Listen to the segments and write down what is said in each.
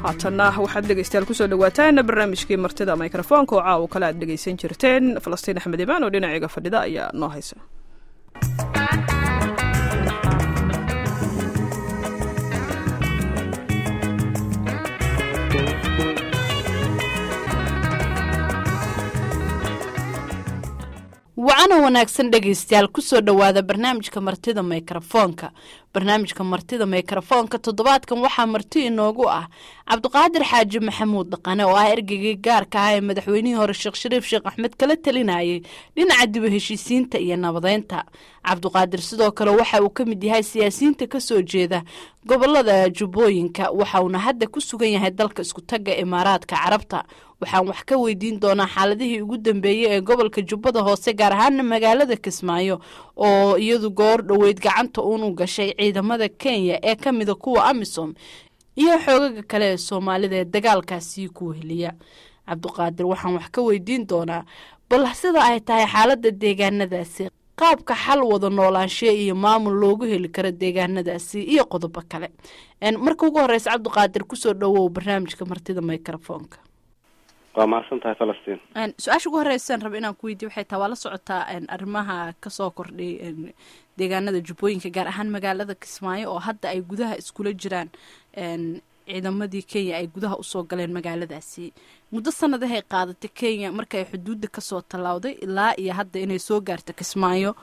haatanna waxaad dhegaystayaal kusoo dhawaataan barnaamijkii martida mikrofoonka oo caawa kale aad dhegaysan jirteen falastiin axmed imaan oo dhinaciga fadhida ayaa noo haysa wacana wanaagsan dhegaystayaal kusoo dhowaada barnaamijka martida mikrofoonka barnaamijka martida mikrofoonka toddobaadkan waxaa marti inoogu ah cabdiqaadir xaaji maxamuud dhaqane oo ah ergeygii gaarka ah ee madaxweynihii hore sheekh shariif sheekh axmed kala talinayay dhinaca dibu heshiisiinta iyo nabadeynta cabdiqaadir sidoo kale waxa uu ka mid yahay siyaasiyiinta kasoo jeeda gobolada jubbooyinka waxauna hadda ku sugan yahay dalka iskutaga imaaraadka carabta waxaan wax ka weydiin doonaa xaaladihii ugu dambeeyey ee gobolka jubbada hoose gaar ahaana magaalada kismaayo oo iyadu goor dhoweyd gacanta uunu gashay ciidamada kenya ee ka mida kuwa amisom iyo xoogaga kale ee soomaalida ee dagaalkaasii ku weheliya cabdiqaadir waxaan wax ka weydiin doonaa bal sida ay tahay xaalada deegaanadaasi qaabka xal wada noolaanshe iyo maamul loogu heli karo deegaanadaasi iyo qodobo kale marka ugu horeysa cabdiqaadir kusoo dhawow barnaamijka martida microfoonka waa mahadsan tahay falastiin su-aasha ugu horeysaan raba inaan ku weydiye waxay tahay waa la socotaa arrimaha kasoo kordhay deegaanada jubbooyinka gaar ahaan magaalada kismaayo oo hadda ay gudaha iskula jiraan ciidamadii kenya ay gudaha usoo galeen magaaladaasi muddo sanadahay qaadatay kenya markaay xuduudda kasoo tallaawday ilaa iyo hadda inay soo gaarto kismaayo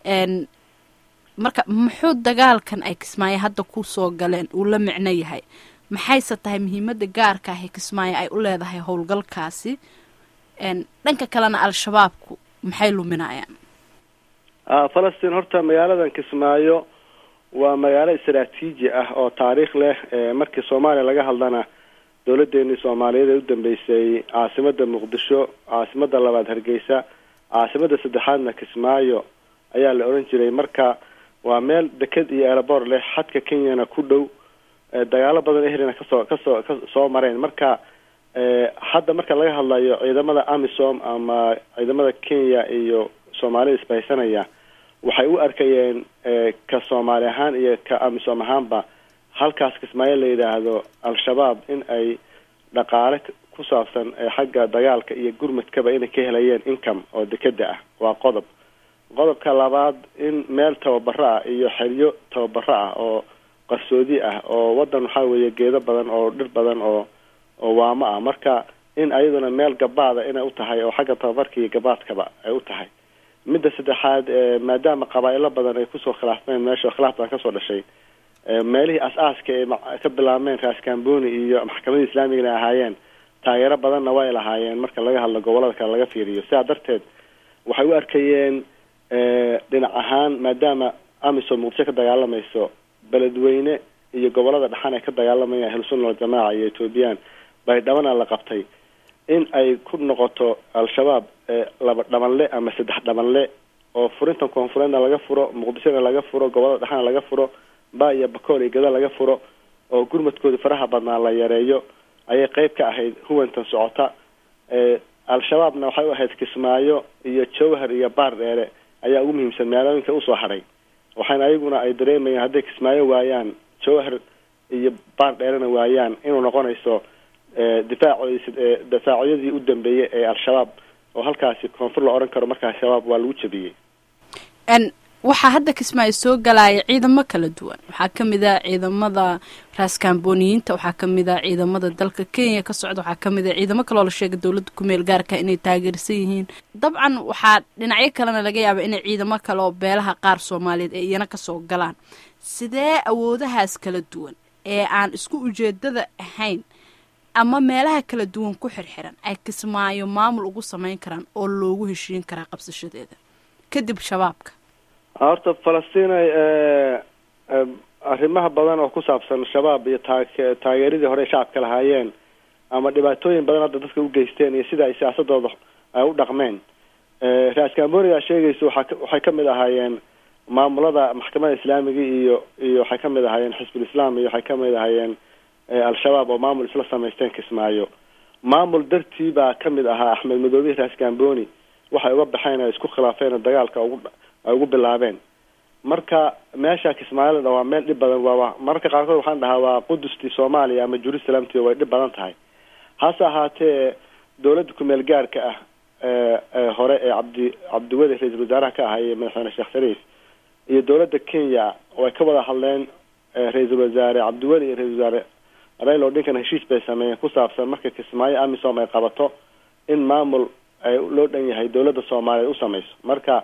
marka muxuu dagaalkan ay kismaayo hadda kusoo galeen uu la micno yahay maxayse tahay muhiimada gaarka ah ee kismaayo ay u leedahay howlgalkaasi dhanka kalena al-shabaabku maxay luminayaan falastiin horta magaaladan kismaayo waa magaalo istaraatiiji ah oo taariikh leh markii soomaaliya laga hadlana dowladeenii soomaaliyeed ee u dambeysay caasimada muqdisho caasimada labaad hargeysa caasimada saddexaadna kismaayo ayaa la oran jiray marka waa meel deked iyo erebor leh xadka kenyana ku dhow dagaalo badan ehrina kasoo kasoo kasoo mareen marka hadda marka laga hadlayo ciidamada amisom ama ciidamada kenya iyo soomaalida isbahaysanaya waxay u arkayeen ka soomaali ahaan iyo ka amisom ahaanba halkaas kismaayo la yidhaahdo al-shabaab in ay dhaqaale ku saabsan xagga dagaalka iyo gurmadkaba inay ka helayeen income oo dekeda ah waa qodob qodobka labaad in meel tababaro ah iyo xeryo tababaro ah oo qarsoodi ah oo wadan waxaa weeye geedo badan oo dhir badan oo oo waamo ah marka in ayaduna meel gabaada inay u tahay oo xagga tababarka iyo gabaadkaba ay u tahay midda saddexaad maadaama qabaa-ilo badan ay kusoo khilaafmeen meesha khilaaf badan kasoo dhashay meelihii as-aaska ee ka bilaabmeen raskamboni iyo maxkamadii islaamigana ahaayeen taageero badanna way lahaayeen marka laga hadlo gobolada kale laga fiiriyo sidaa darteed waxay u arkayeen dhinac ahaan maadaama amisom muqdisho ka dagaalamayso beledweyne iyo gobolada dhexan ay ka dagaalamayaan ahlusunna waljamaaca iyo ethoobiyan baydhabana la qabtay in ay ku noqoto al-shabaab laba dhabanle ama saddex dhabanle oo furintan koonfureedna laga furo muqdishona laga furo gobolada dhexana laga furo ba iyo bakool iyo gada laga furo oo gurmadkooda faraha badnaa la yareeyo ayay qeyb ka ahayd huwantan socota al-shabaabna waxay u ahayd kismaayo iyo jowhar iyo baar dheere ayaa ugu muhiimsan magaalooyinka usoo hadhay waxaana ayaguna ay dareemayaan hadday kismaayo waayaan jowhar iyo baar dheerena waayaan inuu noqonayso difaacoodi difaacyadii u dambeeyey ee al-shabaab oo halkaasi koonfur la odhan karo markaa shabaab waa lagu jabiyey waxaa hadda kismaayo soo galaya ciidamo kala duwan waxaa kamid a ciidamada raaskamboniyiinta waxaa kamid a ciidamada dalka kenya ka socda waxaa kamid a ciidamo kaloo la sheegay dowladda kumeel gaarka inay taageersan yihiin dabcan waxaa dhinacyo kalena laga yaaba inay ciidamo kale oo beelaha qaar soomaaliyeed ay iyana kasoo galaan sidee awoodahaas kala duwan ee aan isku ujeedada ahayn ama meelaha kala duwan ku xirxiran ay kismaayo maamul ugu sameyn karaan oo loogu heshiin karaa qabsashadeeda kadib shabaabka horta falastinay arrimaha badan oo ku saabsan shabaab iyo taa taageeradii hore shacabka lahaayeen ama dhibaatooyin badan hadda dadka u geysteen iyo sida ay siyaasadooda ay u dhaqmeen raaskamboniga sheegaysa waa waxay kamid ahaayeen maamulada maxkamada islaamiga iyo iyo waxay kamid ahaayeen xisbul islaam iyo waxay kamid ahaayeen al-shabaab oo maamul isla samaysteen kismaayo maamul dartii baa kamid ahaa axmed madoobihi raaskamboni waxay uga baxeen ay isku khilaafeen oo dagaalka ugu ay ugu bilaabeen marka meesha kismaayo waa meel dhib badan waa mararka qaarkood waxaan dhahaa waa qudustii soomaaliya ama jerusalemti way dhib badan tahay hase ahaatee dowladda kumeel gaarka ah hore ee cabdi cabdiweli ra-iisul wasaaraha ka ahay madaxweyne sheekh shariif iyo dowladda kenya way ka wada hadleen ra-iisul wasaare cabdiweli iyo ra-isul wasaare rail odinkan heshiis bay sameeyeen ku saabsan marka kismaayo amisom ay qabato in maamul ay loo dhan yahay dowladda soomaaliyeed u sameyso marka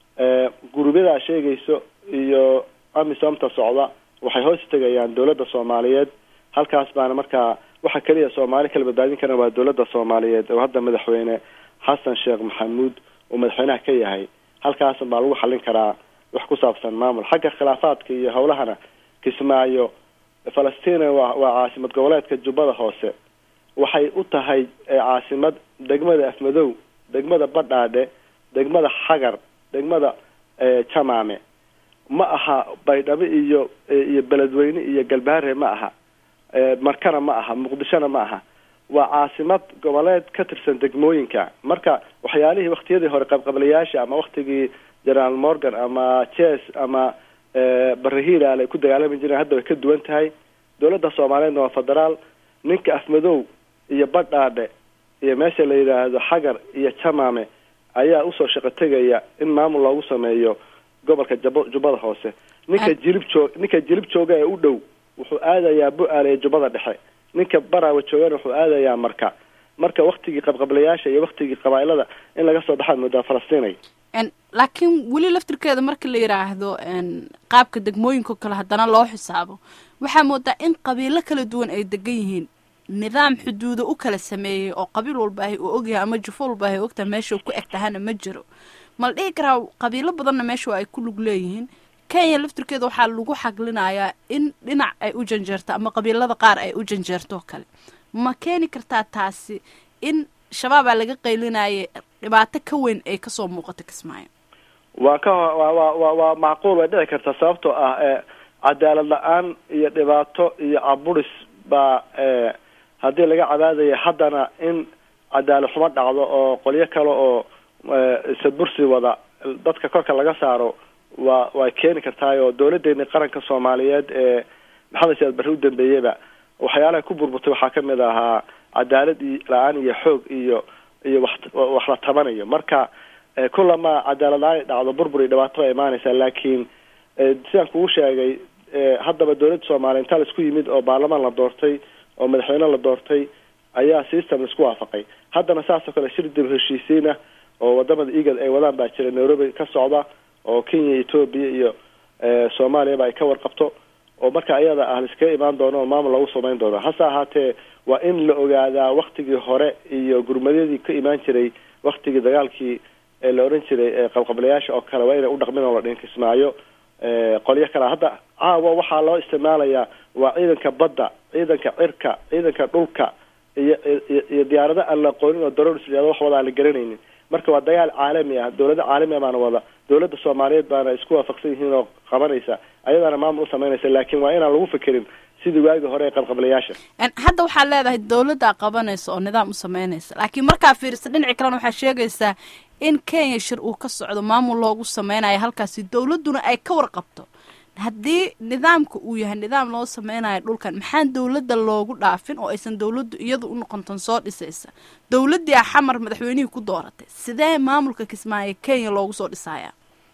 gurubyada sheegayso iyo amisomta socda waxay hoos tegayaan dowladda soomaaliyeed halkaas baana markaa waxa keliya soomaali kala badbaadin karan waa dowladda soomaaliyeed oo hadda madaxweyne xasan sheekh maxamuud uu madaxweynaha ka yahay halkaas baa lagu xallin karaa wax ku saabsan maamul xagga khilaafaadka iyo howlahana kismaayo falastina waa waa caasimad goboleedka jubbada hoose waxay u tahay caasimad degmada afmadow degmada badhaadhe degmada xagar degmada jamaame ma aha baydhabo iyo iyo beledweyne iyo galbaare ma aha markana ma aha muqdishona ma aha waa caasimad goboleed ka tirsan degmooyinka marka waxyaalihii waktiyadii hore qabqablayaasha ama waktigii generaal morgan ama jes ama barahilaal ay ku dagaalami jireen hadda way ka duwan tahay dowladda soomaaliyeedna waa federaal ninka afmadow iyo badhaadhe iyo meesha la yidhaahdo xagar iyo jamaame ayaa usoo shaqo tegaya in maamul loogu sameeyo gobolka jab jubbada hoose ninka jilib joog ninka jilib jooga ee u dhow wuxuu aadayaa bu-aal ee jubbada dhexe ninka baraawa joogana wuxuu aadayaa marka marka waktigii qabqablayaasha iyo waktigii qabaa'ilada in laga soo baxaad moodaa falastiinay laakiin weli laftirkeeda marka la yidhaahdo qaabka degmooyinka kale haddana loo xisaabo waxaa moodaa in qabiilo kala duwan ay degan yihiin nidaam xuduuda u kala sameeyey oo qabiil walba ahy uu ogyahay ama jufo walba ahy ogtahay meesha ku eg tahana ma jiro ma la dhihi karaa qabiilo badanna meesha ay ku lug leeyihiin kenya laftirkeeda waxaa lagu xaglinayaa in dhinac ay u janjeerto ama qabiilada qaar ay u janjeerto kale ma keeni kartaa taasi in shabaabaa laga qaylinaya dhibaato ka weyn ay kasoo muuqato kismaayo waa ka wa wa wa waa macquul way dhici kartaa sababtoo ah cadaalad la-aan iyo dhibaato iyo caburis baa haddii laga cadaadaya haddana in cadaalad xumo dhacdo oo qolyo kale oo sadbursi wada dadka korka laga saaro waa way keeni kartaayoo dowladeeni qaranka soomaaliyeed ee maxamed siyaad barre u dambeeyeyba waxyaalaha ku burburtay waxaa kamid ahaa cadaalad la-aan iyo xoog iyo iyo wax wax la tabanayo marka kulama cadaalad la-aan ay dhacdo burbur iyo dhibaato bay imaanaysaa laakiin sidaan kugu sheegay haddaba dowladda soomaaliya intaa laisku yimid oo baarlamaan la doortay oo madaxweyne la doortay ayaa system laisku waafaqay haddana saasoo kale shir dib heshiisiin ah oo wadamada egad ay wadaan baa jira nairobi ka socda oo kenya etoobiya iyo soomaaliyaba ay ka warqabto oo marka iyada ah laiskaga imaan doono oo maamul lagu samayn doono hase ahaatee waa in la ogaadaa waktigii hore iyo gurmadyadii ka imaan jiray waktigii dagaalkii ee la odhan jiray qabqablayaasha oo kale waa inay u dhaqmin oo la dhihin kismaayo qolyo kale hadda caawa waxaa loo isticmaalayaa waa ciidanka badda ciidanka cirka ciidanka dhulka iyo iyo diyaarado aan la aqoonin oo daroris liado wax wada aan la garanaynin marka waa dagaal caalami ah dowlada caalami baana wada dowladda soomaaliyeed baana isku waafaqsan yihiin oo qabanaysa ayadaana maamul u samaynaysa laakiin waa inaan lagu fikirin sidii waagii hore ee qabqablayaasha hadda waxaad leedahay dowladdaa qabanaysa oo nidaam u sameynaysa laakiin markaa fiirisa dhinaci kalena waxaa sheegaysaa in kenya shir uu ka socdo maamul loogu sameynayo halkaasi dowladduna ay ka warqabto haddii nidaamka uu yahay nidaam loo sameynayo dhulkan maxaan dowladda loogu dhaafin oo aysan dowladdu iyadu u noqontan soo dhisaysa dowladdii a xamar madaxweynihii ku dooratay sidee maamulka kismaayo kenya loogu soo dhisayaa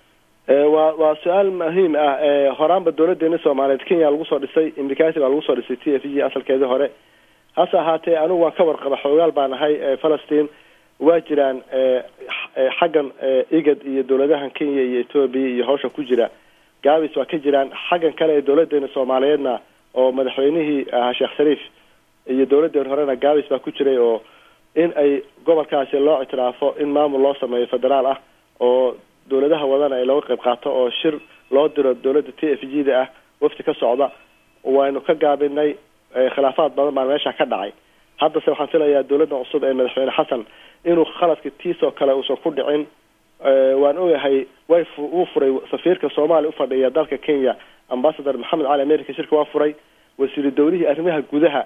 waa waa su-aal muhiim ah horaanba dowladeena soomaaliyeed kenya lagu soo dhisay imrikasi baa lagu soo dhisay t f g asalkeedii hore hase ahaatee anigu waan ka warqaba xoogaal baan ahay falastiin waa jiraan xaggan igad iyo dowladahan kenya iyo etoobiya iyo hawsha ku jira gaabis waa ka jiraan xaggan kale ee dowladeena soomaaliyeedna oo madaxweynihii ahaa sheekh shariif iyo dowladeen horena gaabis baa ku jiray oo in ay gobolkaasi loo ictiraafo in maamul loo sameeyo federaal ah oo dowladaha wadana ay looga qayb qaato oo shir loo diro dowladda t f g da ah wafti ka socda waynu ka gaabinay khilaafaad badan baan meesha ka dhacay haddase waxaan filayaa dowladda cusub ee madaxweyne xasan inuu khaladka tiisoo kale uusan ku dhicin waan ogahay way wuu furay safiirka soomaaliya ufadhiya dalka kenya ambasador maxamed cali america shirka waa furay wasiiru dowlihii arrimaha gudaha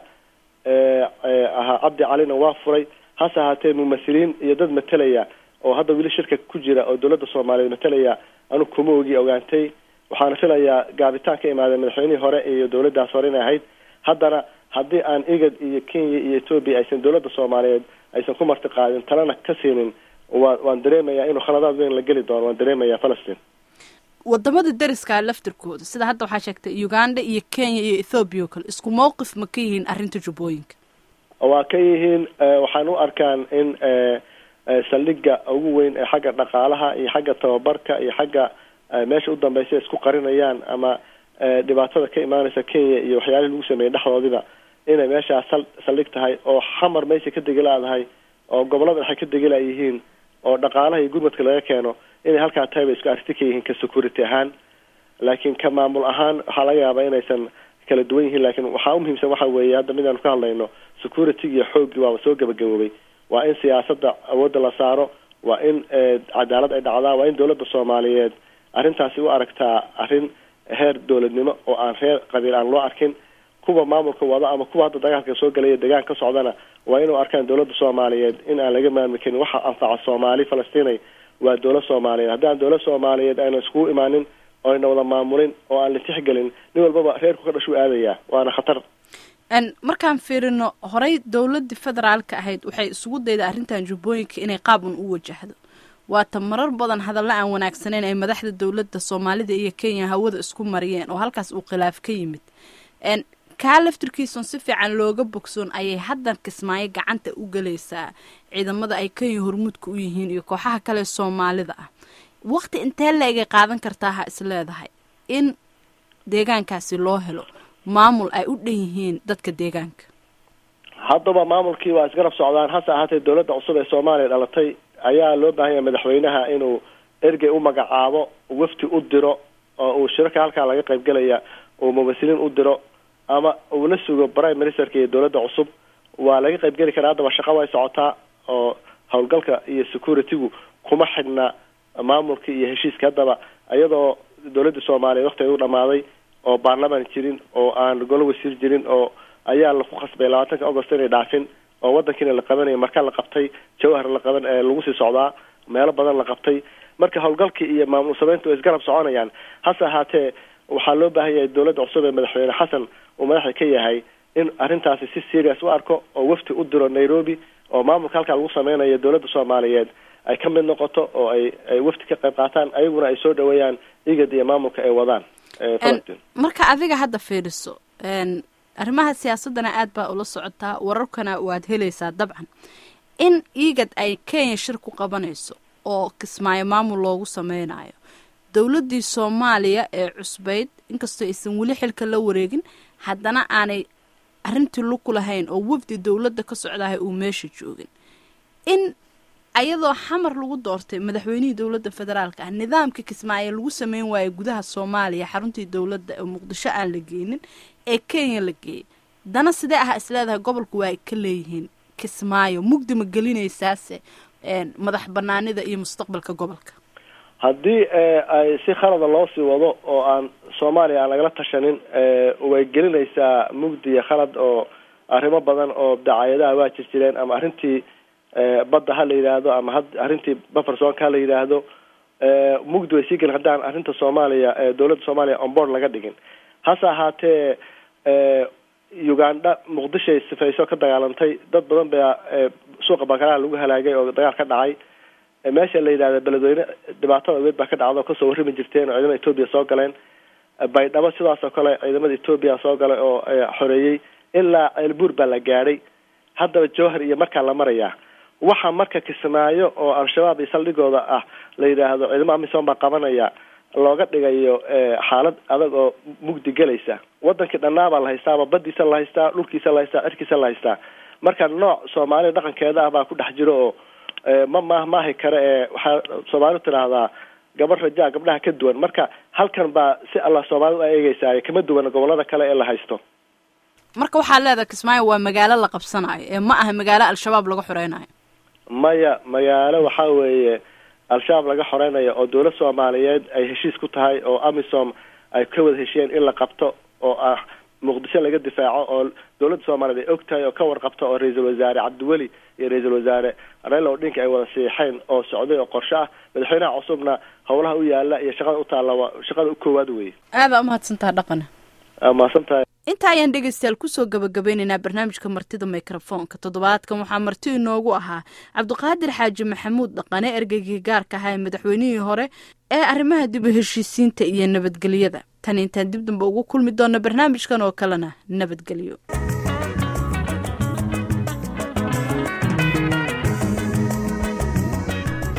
ahaa cabdi calina waa furay hase ahaatee mumahiliin iyo dad matelaya oo hadda weli shirka ku jira oo dowladda soomaaliyeed matelaya anu kuma ogi ogaantay waxaana filayaa gaabitaan ka imaadeen madaxweynihii hore iyo dowladdaas hore inay ahayd haddana haddii aan igad iyo kenya iyo etoobiya aysan dowladda soomaaliyeed aysan ku marti qaadin talena ka siinin waa waan dareemayaa inuu khaladaad weyn la geli doono waan dareemayaa falastiin wadamada dariska laftirkooda sida hadda waxaa sheegtay uganda iyo kenya iyo ethoobiya oo kale isku mawqif ma ka yihiin arrinta jubbooyinka waa ka yihiin waxaan u arkaan in saldhiga ugu weyn ee xagga dhaqaalaha iyo xagga tababarka iyo xagga meesha u dambeysa isku qarinayaan ama dhibaatada ka imaaneysa kenya iyo waxyaalihii lagu sameeyey dhexdoodiba inay meeshaas sal saldhig tahay oo xamar meesha ka degilaadahay oo gobolada waxay ka degila yihiin oo dhaqaalaha iyo gurmadka laga keeno inay halkaa tahay bay isku arti ka yihiin ka security ahaan laakiin ka maamul ahaan waxaa laga yaabaa inaysan kala duwan yihiin laakiin waxaa umuhiimsan waxa weeye hadda midaanu ka hadlayno security iyo xooggii waaba soo gabagaboobay waa in siyaasadda awoodda la saaro waa in cadaalad ay dhacdaa waa in dowladda soomaaliyeed arrintaasi u aragtaa arrin heer dowladnimo oo aan reer qabiil aan loo arkin kuwa maamulka wada ama kuwa hadda dagaalka soo galaya degaan ka socdana waa inuu arkaan dowladda soomaaliyeed in aan laga maarmi karin waxa anfaca soomaali falastinay waa dowlad soomaaliyeed haddaan dowlad soomaaliyeed ayna iskugu imaanin oo ayna wada maamulin oo aan la tixgelin nin walbaba reerku ka dhashuu aadayaa waana khatar markaan fiirino horey dowladii federaalka ahayd waxay isugu dayda arrintan jubbooyinka inay qaab un u wajahdo waata marar badan hadalla aan wanaagsaneyn ay madaxda dowladda soomaalida iyo kenya hawada isku mariyeen oo halkaas uu khilaaf ka yimid kaa laftirkiisun si fiican looga bogsoon ayay haddan kismaayo gacanta u gelaysaa ciidamada ay kenya hormuudka u yihiin iyo kooxaha kale soomaalida ah waqti intee la-egay qaadan kartaa ha is leedahay in deegaankaasi loo helo maamul ay u dhan yihiin dadka deegaanka haddaba maamulkii waa isgarab socdaan hase ahaatee dowladda cusub ee soomaaliya dhalatay ayaa loo baahanya madaxweynaha inuu ergey u magacaabo wafti u diro oo uu shirarka halkaa laga qaybgelaya uu mumasiliin u diro ama uu la sugo prime ministerka iyo dowladda cusub waa laga qaybgeli karaa haddaba shaqa way socotaa oo howlgalka iyo security-gu kuma xidhna maamulka iyo heshiiska haddaba iyadoo dowladda soomaaliyeed waktigeed u dhamaaday oo baarlamaan jirin oo aan golo wasiir jirin oo ayaa laku khasbay labaatanka agost inay dhaafin oo wadankiina la qabanaya marka la qabtay jawhar la qaban lagu sii socdaa meelo badan la qabtay marka howlgalkii iyo maamul sameyntu way isgarab soconayaan hase ahaatee waxaa loo baahan yahay dowladda cusub ee madaxweyne xasan uu madaxa ka yahay in arrintaasi si serious u arko oo wafti u diro nairobi oo maamulka halkaa lagu sameynayo dowladda soomaaliyeed ay ka mid noqoto oo ay ay wafti ka qayb qaataan ayaguna ay soo dhaweeyaan igad iyo maamulka ay wadaan marka adiga hadda fiiriso arrimaha siyaasadana aad baa ula socotaa wararkana waad helaysaa dabcan in igad ay kenya shir ku qabanayso oo kismaayo maamul loogu sameynayo dowladdii soomaaliya ee cusbayd inkastoo aysan weli xilka la wareegin haddana aanay arrintii luku lahayn oo wafdi dowladda ka socdahay uu meesha joogin in ayadoo xamar lagu doortay madaxweynihii dowladda federaalka ah nidaamka kismaayo lagu sameyn waayo gudaha soomaaliya xaruntii dowladda ee muqdisho aan la geynin ee kenya la geeyay dana sidee ah isleedahay gobolku waa ay ka leeyihiin kismaayo mugdi ma gelinaysaase madax banaanida iyo mustaqbalka gobolka haddii ay si khalada loo sii wado oo aan soomaaliya aan lagala tashanin way gelinaysaa mugdi iyo khalad oo arrimo badan oo dacaayadaha waa jir jireen ama arrintii badda ha la yidhaahdo ama ha arrintii bafersonka ha la yidhaahdo mugdi way sii gelin haddaan arrinta soomaaliya dowladda soomaaliya onboard laga dhigin hase ahaatee uganda muqdishoay sifayso ka dagaalantay dad badan baa suuqa bakaraha lagu halaagay oo dagaal ka dhacay meesha la yidhahda beledweyne dhibaatada weed baa ka dhacda oo kasoo warrami jirteen oo ciidamada etoobiya soo galeen baydhabo sidaas oo kale ciidamada etoobiya soo galay oo xoreeyey ilaa ceelbuur baa la gaadhay haddaba jowhar iyo markaa la marayaa waxa marka kismaayo oo al-shabaab iyo saldhigooda ah la yidhaahdo ciidamo amisom baa qabanaya looga dhigayo xaalad adag oo mugdi gelaysa wadankii dhannaabaa la haystaaba badiisa la haystaa dhulkiisa la haystaa cirkiisa la haystaa marka nooc soomaaliya dhaqankeeda ah baa ku dhex jiro oo ma maah maahi kare ee waxaa soomaalidu tidhaahdaa gabar rajaa gabdhaha ka duwan marka halkan baa si allah soomaalidu a eegeysaay kama duwana gobolada kale ee la haysto marka waxaa leedahay kismaayo waa magaalo la qabsanayo ee ma aha magaalo al-shabaab laga xoreynayo maya magaalo waxaa weeye al-shabaab laga xoreynayo oo dowlad soomaaliyeed ay heshiis ku tahay oo amisom ay ka wada heshiyeen in la qabto oo ah muqdisho laga difaaco oo dowladda soomaaliyeed ay og tahay oo ka warqabta oo ra-iisul wasaare cabdiweli iyo ra-iisul wasaare raila odinka ay wada siixeen oo socday oo qorshe ah madaxweynaha cusubna howlaha u yaala iyo shaqada u taalla waa shaqada u koowaad weye aadaa umahadsantaha dhaqana mahadsan tahay inta ayaan dhegeystayaal kusoo gabagabeynaynaa barnaamijka martida mikrofoonka toddobaadkan waxaa marti inoogu ahaa cabdiqaadir xaaji maxamuud dhaqane ergeygii gaarka ahaa ee madaxweynihii hore ee arrimaha dib u heshiisiinta iyo nabadgelyada tan intaan dib damba ugu kulmi doona barnaamijkan oo kalena nabadgelyo